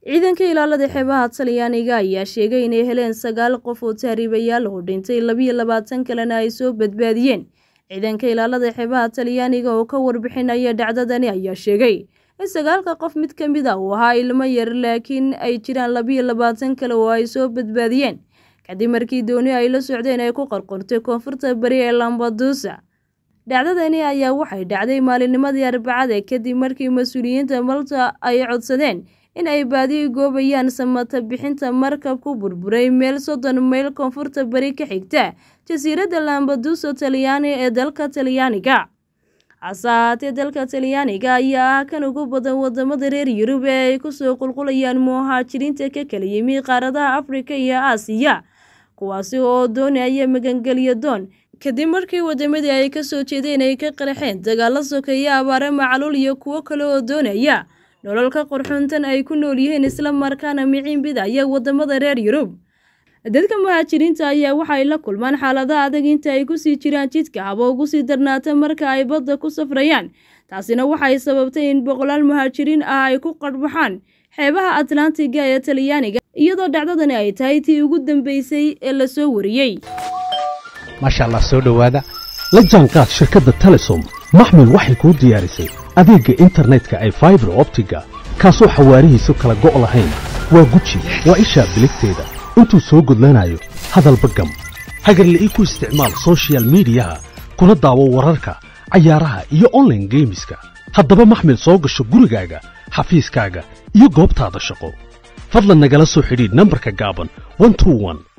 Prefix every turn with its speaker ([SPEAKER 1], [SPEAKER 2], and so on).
[SPEAKER 1] ciidanka ilaalada xeebaha talyaaniga ayaa sheegay inay heleen sagaal qof oo tahriibayaal oo dhintay labiyo labaatan kalena ay soo badbaadiyeen ciidanka ilaalada xeebaha talyaaniga oo ka warbixinaya dhacdadani ayaa sheegay in sagaalka qof mid ka mid a uu ahaa ilmo yar laakiin ay jiraan labiyo labaatan kale oo ay soo badbaadiyeen kadib markii dooni ay la socdeen ay ku qarqortay koonfurta bari ee lambadusa dhacdadani ayaa waxay dhacday maalinnimadii arbacada kadib markii mas-uuliyiinta malta ay codsadeen in ay baadiyi goobayaan samata bixinta markab ku burburay meel soddon mayl koonfurta bari ka xigta jasiiradda lambaduso talyaani ee dalka talyaaniga hase ahaatee dalka talyaaniga ayaa ah kan ugu badan wadamada reer yurub ee ay kusoo qulqulayaan muhaajiriinta ka kala yimi qaaradaha afrika iyo aasiya kuwaasi oo doonaya magangelyo doon kadib markii wadamadii ay kasoo jeedeen ay ka qaraxeen dagaalo sokeeya abaare macaluul iyo kuwo kale oo doonaya nololka qorxuntan ay ku nool yihiin isla markaana miciin bidaya wadamada reer yurub dadka muhaajiriinta ayaa waxay la kulmaan xaaladaha adag inta ay kusii jiraan jidka haba ugu sii darnaata marka ay badda ku safrayaan taasina waxay sababtay in boqolaal muhaajiriin ah ay ku qarhbaxaan xeebaha atlantiga ee talyaaniga iyadoo dhacdadani ay tahay tii ugu dambeysay ee lasoo wariyey
[SPEAKER 2] maasha allah soo dhowaada la jaanqaad shirkadda telesom maxmil waxay kuu diyaarisay adeegga internetka ay faibar optiga kaasoo xawaarihiisu kala go' lahayn waa guji waa ishaa biligteeda intuu soo gudlanayo hadalba gam hagarle ii ku isticmaal sochial midiyaha kuna daawo wararka cayaaraha iyo onlaine geemiska haddaba maxmil soo gasho gurigaaga xafiiskaaga iyo goobtaada shaqo fadlan nagala soo xidhiidh nambarka gaaban